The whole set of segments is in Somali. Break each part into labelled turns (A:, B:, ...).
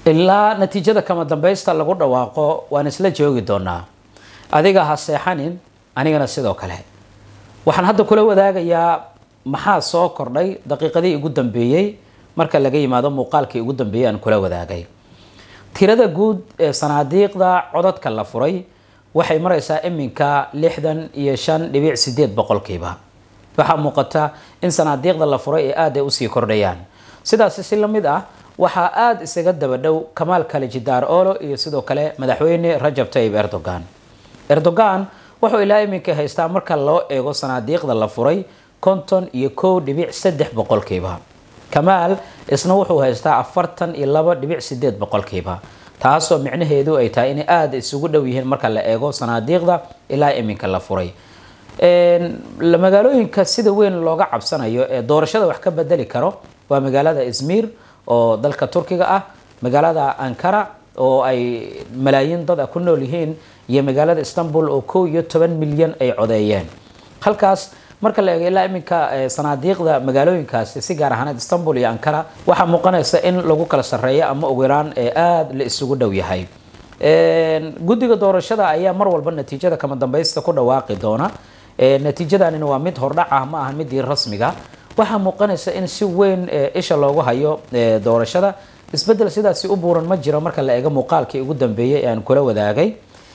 A: ilaa natiijada kama dambaysta lagu dhawaaqo waan isla joogi doonaa adiga ha seexanin anigana sidoo kale waxaan hadda kula wadaagayaa maxaa soo kordhay daqiiqadii ugu dambeeyey marka laga yimaado muuqaalkii ugu dambeeyey aan kula wadaagay tirada guud ee sanaadiiqda codadka la furay waxay maraysaa iminka lixdan iyo shan dhibic sideed boqolkiiba waxaa muuqata in sanaadiiqda la furay ee aada ay usii kordhayaan sidaasi si la mid ah waxaa aada isaga daba dhow kamaal kalijidaar olo iyo sidoo kale madaxweyne rajab tayib erdogan erdogan wuxuu ilaa iminka haystaa marka loo eego sanaadiiqda la furay konton iyo kow dhibic saddex boqolkiiba kamaal isna wuxuu haystaa afartan iyo laba dhibic sideed boqolkiiba taasoo micnaheedu ay tahay inay aada isugu dhow yihiin marka la eego sanaadiiqda ilaa iminka la furay magaalooyinka sida weyn looga cabsanayo ee doorashada wax ka bedeli karo waa magaalada izmir oo dalka turkiga ah magaalada ankara oo ay malaayiin dad a ku nool yihiin iyo magaalada istanbul oo kow iyo toban milyan ay codeeyeen halkaas marka la eego ilaa iminka sanaadiiqda magaalooyinkaasi si gaar ahaaneed istanbul iyo ankara waxaa muuqanaysa in lagu kala sarreeyo ama ugu yaraan ee aada la isugu dhow yahay guddiga doorashada ayaa mar walba natiijada kama dambaysta ku dhawaaqi doona natiijadanina waa mid hordhac ah ma aha midii rasmiga waxaa muuqanaysa in si weyn isha loogu hayo doorashada isbedel sidaasi u buuran ma jiro marka la eego muuqaalkii ugu dambeeyey ee aan kula wadaagay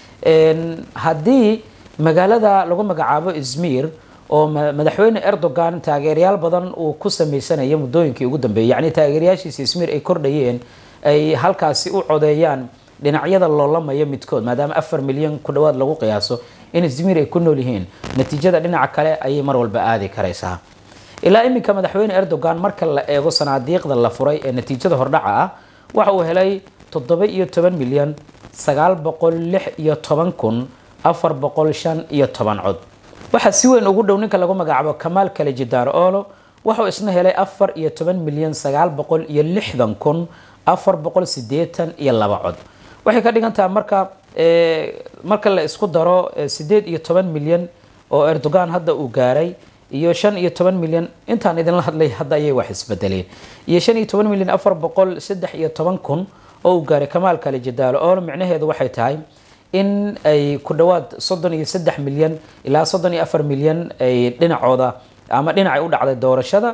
A: haddii magaalada lagu magacaabo izmir oo madaxweyne erdogan taageerayaal badan uu ku sameysanayo muddooyinkii ugu dambeeyey yacni taageerayaashiisa izmir ay kordhayeen ay halkaasi u codeeyaan dhinacyada loolamaya midkood maadaama afar milyan ku dhawaad lagu qiyaaso in izmir ay ku nool yihiin natiijada dhinaca kale ayay mar walba aadi karaysaa ilaa iminka madaxweyne erdogan marka la eego sanaadiiqda la furay ee natiijada hordhaca ah waxa uu helay toddoba iyo toban milyan sagaal boqol lix iyo toban kun afar boqol shan iyo toban cod waxaa si weyn ugu dhow ninka lagu magacaabo kamaal kalijidaar olo wuxuu isna helay afar iyo toban milyan sagaal boqol iyo lixdan kun afar boqol sideetan iyo laba cod waxay ka dhigan tahay marka marka la isku daro sideed iyo toban milyan oo erdogan hadda uu gaaray iyo shan iyo toban milyan intaan idinla hadlay hadda ayay wax isbedeleen iyo shan iyo toban milyan afar boqol saddex iyo toban kun oo uu gaaray kamaal kalijidaalo oo micnaheedu waxay tahay in ay ku dhawaad soddon iyo saddex milyan ilaa soddon iyo afar milyan ay dhinacooda ama dhinacay u dhacday doorashada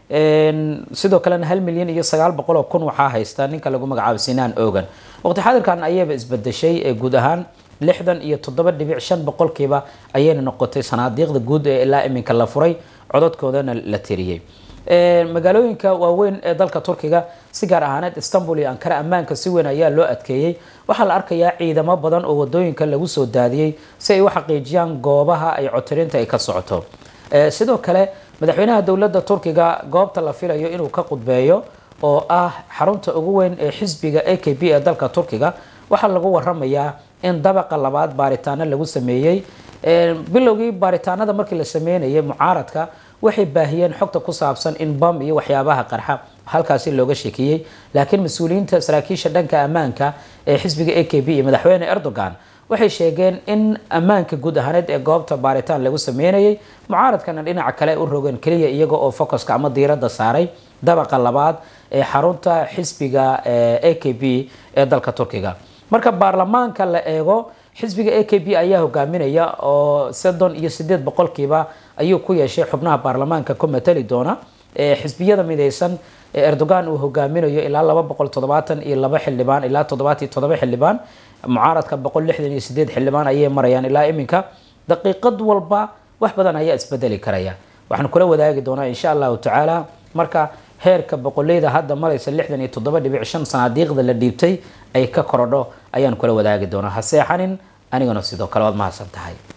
A: sidoo kalena hal milyan iyo sagaal boqol oo kun waxaa haysta ninka lagu magacaabo sinaan ogan waqti xadirkan ayayba isbedeshay ee guud ahaan lixdan iyo toddoba dhibic shan boqolkiiba ayayna noqotay sanaadiiqda guud ee ilaa iminka la furay cododkoodana la tiriyey magaalooyinka waaweyn ee dalka turkiga si gaar ahaaneed istanbul iyo ankara ammaanka si weyn ayaa loo adkeeyey waxaa la arkayaa ciidamo badan oo wadooyinka lagu soo daadiyey si ay u xaqiijiyaan goobaha ay cotirinta ay ka socoto sidoo kale madaxweynaha dowladda turkiga goobta la filayo inuu ka qudbeeyo oo ah xarunta ugu weyn ee xisbiga a k b ee dalka turkiga waxaa lagu waramayaa in dabaqa labaad baaritaano lagu sameeyey bilowgii baaritaanada markii la sameynayay mucaaradka waxay baahiyeen xogta ku saabsan in bam iyo waxyaabaha qarxa halkaasi looga sheekiyey laakiin mas-uuliyiinta saraakiisha dhanka ammaanka ee xisbiga a k b iyo madaxweyne erdogan waxay sheegeen in ammaanka guud ahaaneed ee goobta baaritaan lagu sameynayay mucaaradkana dhinaca kale u rogeen keliya iyaga oo focuska ama diiradda saaray dabaqa labaad ee xarunta xisbiga a k b ee dalka turkiga marka baarlamaanka la eego xisbiga a k b ayaa hogaaminaya oo soddon iyo sideed boqolkiiba ayuu ku yeeshay xubnaha baarlamaanka ku matali doona xisbiyada mideysan ee erdogan uu hogaaminayo ilaa laba boqol toddobaatan iyo laba xildhibaan ilaa toddobaatiyo toddoba xildhibaan mucaaradka boqol lixdan iyo sideed xildhibaan ayay marayaan ilaa iminka daqiiqad walba wax badan ayaa isbedeli karaya waxaan kula wadaagi doonaa insha allahu tacaala marka heerka boqoleyda hadda maraysa lixdan iyo toddoba dhibic shan sanaadiiqda la dhiibtay ay ka korodho ayaan kula wadaagi doonaa ha seexanin anigana sidoo kale waad mahadsan tahay